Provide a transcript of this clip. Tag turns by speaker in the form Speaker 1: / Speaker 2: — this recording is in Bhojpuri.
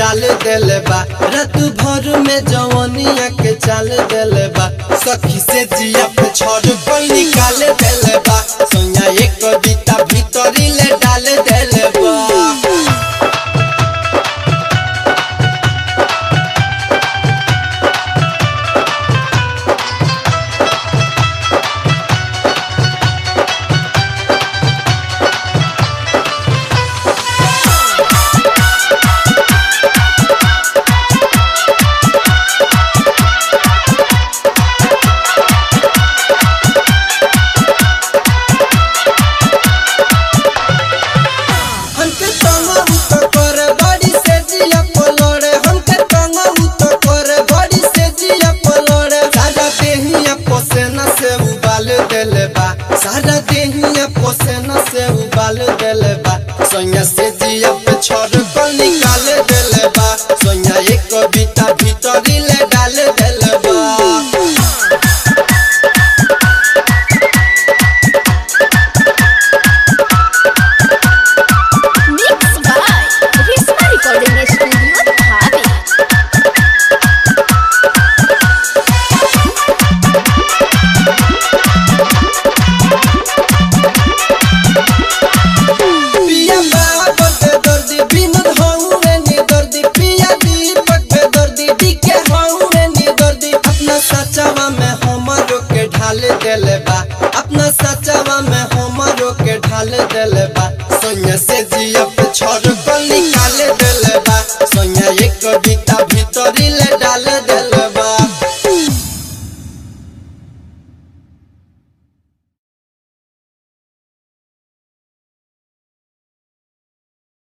Speaker 1: डाल देले बा रात भर में जवनिया के चाल देले बा सखी से जिया पे छोड़ पर निकाल देले बा सोया एक कविता भीतरी ले डाल देले बा हमके तंगऊ तो करे बड़ी से जिया पलोड़े हमके तंगऊ तो करे बड़ी से जिया पलोड़े सारा देहिया पोसेना से उबाल देले बा सारा देहिया पोसेना से उबाल देले बा सोया से जिया पे छोड़ कर निकाल देले बा सोया एक कविता भीतरी ले डाल देले बा
Speaker 2: Mixed by Risma Recording Studio, Dhabi.
Speaker 1: पिया बाबत दर्दी विनोद हौवे नि दर्दी पिया दीपक पे दर्दी डीके हौवे नि दर्दी अपना सचावा में हमरो के ढाल देले बा अपना सचावा में हमरो के ढाल देले बा सोनिया से